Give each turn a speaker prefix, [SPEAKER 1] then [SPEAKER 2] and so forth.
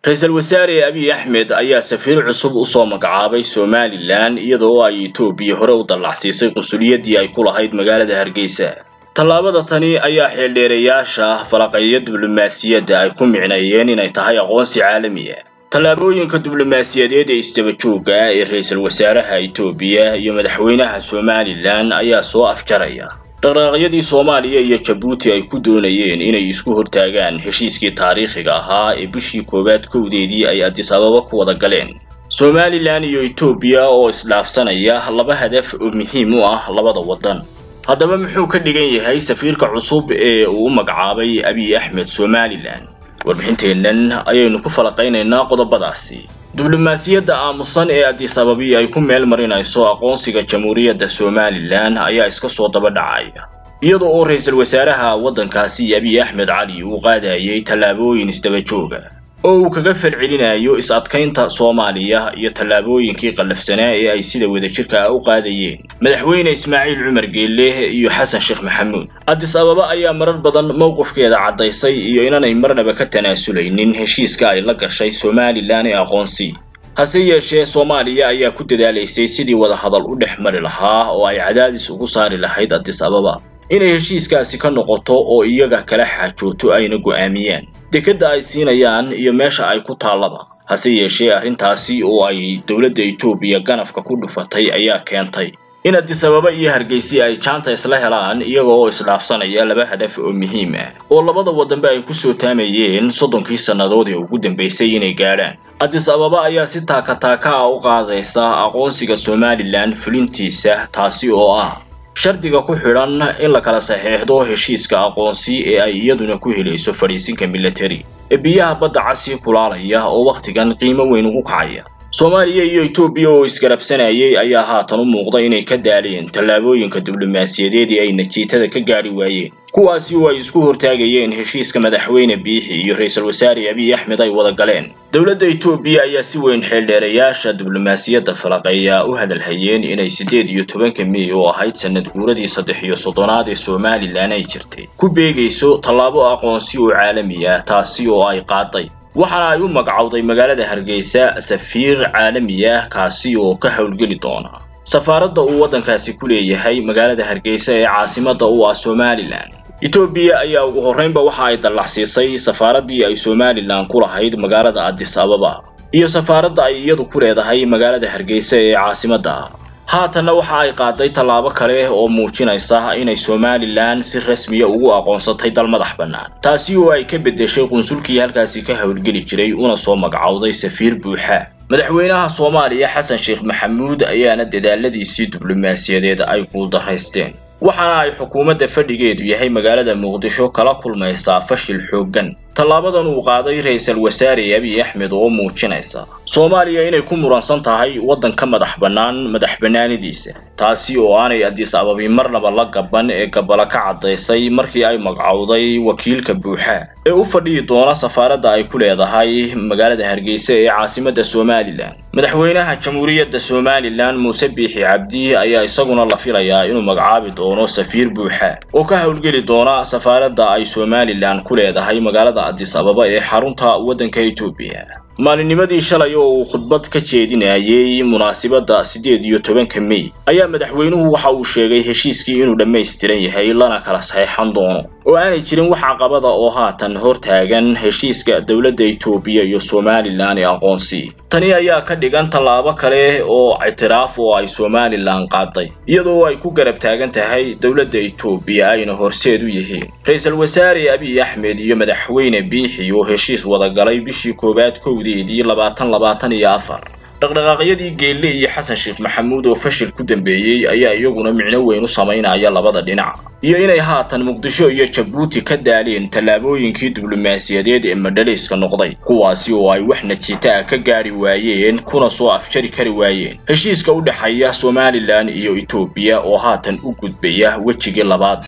[SPEAKER 1] ra-iisul wasaare abiy axmed ayaa safiir cusub usoo magacaabay somalilan iyadoo ay etoobiya hore u dallacsiisay qunsuliyadii ay ku lahayd magaalada hargeysa tallaabada tani ayaa xeeldheerayaasha falaqeeya diblomaasiyadda ay ku micneeyeen inay tahay aqoonsi caalamiya tallaabooyinka diblomaasiyadeed ee isdabajooga ee ra-iisul wasaaraha etoobiya iyo madaxweynaha somalilan ayaa soo afjaraya dhaqdhaqaaqyadii soomaaliya iyo jabuuti ay ku doonayeen inay isku hortaagaan heshiiskii taariikhiga ahaa ee bishii koowaad kowdeedii ay adis ababa ku wada galeen somalilan iyo etoobiya oo isdhaafsanaya laba hadaf oo muhiim u ah labada waddan haddaba muxuu ka dhigan yahay safiirka cusub ee uu u magacaabay abiy axmed somalilan warbixinteennan ayaynu ku falaqaynaynaa qodobadaasi diblomaasiyadda aamusan ee adis ababi ay ku meel marinayso aqoonsiga jamhuuriyadda somalilan ayaa iska soo daba dhacaya iyada oo ra-iisul wasaaraha waddankaasi abiy axmed cali uu qaadayay tallaabooyin isdabajooga oo uu kaga falcelinayo is-adkaynta soomaaliya iyo tallaabooyinkii qallafsanaa ee ay sida wadajirka ah u qaadayeen madaxweyne ismaaciil cumar geelle iyo xasan sheekh maxamuud adis ababa ayaa marar badan mowqifkeeda caddaysay iyo inanay marnaba ka tanaasuleynin heshiiska ay la gashay somalilan ee aqoonsi hase yeeshee soomaaliya ayaa ku dadaalaysay sidii wadahadal u dhex mari lahaa oo ay cadaadis ugu saari lahayd adis ababa inay heshiiskaasi ka noqoto oo iyaga kala xaajooto ayna go'aamiyaan dekedda ay siinayaan iyo meesha ay ku taallaba hase yeeshee arrintaasi oo ay dowladda etoobiya ganafka ku dhufatay ayaa keentay in adis ababa iyo hargeysi ay jaanta isla helaan iyaga oo isdhaafsanaya laba hadaf oo muhiim ah oo labada waddanba ay ku soo taamayeen soddonkii sannadood ee ugu dambaysay inay gaadhaan adis ababa ayaa si taaka-taaka ah u qaadaysa aqoonsiga somalilan fulintiisa taasi oo ah shardiga ku xidhan in la kala saxeexdo heshiiska aqoonsi ee ay iyaduna ku helayso fadhiisinka militari ee biyaha badda casii kulaalaya oo wakhtigan qiimo weyn ugu kacaya soomaaliya iyo etoobiya oo isgarabsanayay ayaa haatan u muuqda inay ka daaleen tallaabooyinka diblomaasiyadeed ee ay najiitada ka gaadhi waayeen kuwaasi oo ay isku hortaagayeen heshiiska madaxweyne biixi iyo ra-iisul wasaare abiy axmed ay wada galeen dowladda etoobiya ayaa si weyn xeeldheerayaasha diblomaasiyadda falaqeeya u hadalhayeen inay siddeed iyo tobanka mey oo ahayd sanad guuradii saddex iyo soddonaad ee somalilan ay jirtay ku beegayso tallaabo aqoonsi oo caalami ah taasi oo ay qaaday waxaana ay u magacowday magaalada hargeysa safiir caalami ah kaasi oo ka howlgeli doona safaaradda uu waddankaasi ku leeyahay magaalada hargeysa ee caasimadda u ah somalilan etoobiya ayaa ugu horreynba waxa ay dallacsiisay safaaraddii ay somalilan ku lahayd magaalada adis ababa iyo safaaradda ay iyadu ku leedahay magaalada hargeysa ee caasimadda haatanna waxa ay qaaday tallaabo kale oo muujinaysa inay somalilan si rasmiya ugu aqoonsatay dal madax bannaan taasi oo ay ka beddeshay qunsulkii halkaasi ka howlgeli jiray una soo magacowday safiir buuxa madaxweynaha soomaaliya xasan sheekh maxamuud ayaana dadaaladiisii diblomaasiyadeed ay guuldaraysteen waxaana ay xukuumadda fadhigeedu yahay magaalada muqdisho kala kulmaysaa fashil xooggan tallaabadan uu qaaday ra-iisul wasaare abiy axmed oo muujinaysa soomaaliya inay ku muransan tahay waddanka madax bannaan madax bannaanidiisa taasi oo aanay adis ababi marnaba la gaban ee gabala ka caddaysay markii ay magacowday wakiilka buuxa ee u fadhiyi doona safaaradda ay ku leedahay magaalada hargeysa ee caasimadda somalilan madaxweynaha jamhuuriyadda somalilan muuse biixi cabdi ayaa isaguna la filayaa inuu magacaabi doono safiir buuxa oo ka howlgeli doona safaaradda ay somalilan ku leedahay magaalada adis ababa ee xarunta waddanka etoobiya maalinnimadii shalay oo uu khudbad ka jeedinayay munaasibadda siddeed iyo tobanka mey ayaa madaxweynuhu waxa uu sheegay heshiiskii inuu dhammaystiran yahay lana kala saxeexan doono oo aanay jirin wax caqabada oo haatan hor taagan heshiiska dowladda etoobiya iyo somalilan ee aqoonsi tani ayaa ka dhigan tallaabo kale oo ictiraaf oo ay somalilan qaaday iyadoo ay ku garab taagan tahay dowladda etoobiya ayna horseed u yihiin ra-iisul wasaare abiy axmed iyo madaxweyne biixi oo heshiis wadagalay bishii koowaad kowdeedii labaatan labaatan iyo afar dhaqdhaqaaqyadii geelle iyo xasan sheekh maxamuud oo fashil ku dambeeyey ayaa iyaguna micno weyn u samaynaya labada dhinac iyo inay haatan muqdisho iyo jabuuti ka daaleen tallaabooyinkii diblomaasiyadeed ee madhalayska noqday kuwaasi oo ay wax najiita ah ka gaadhi waayeen kuna soo afjari kari waayeen heshiiska u dhexeeya somalilan iyo etoobiya oo haatan u gudbaya wejigii labaad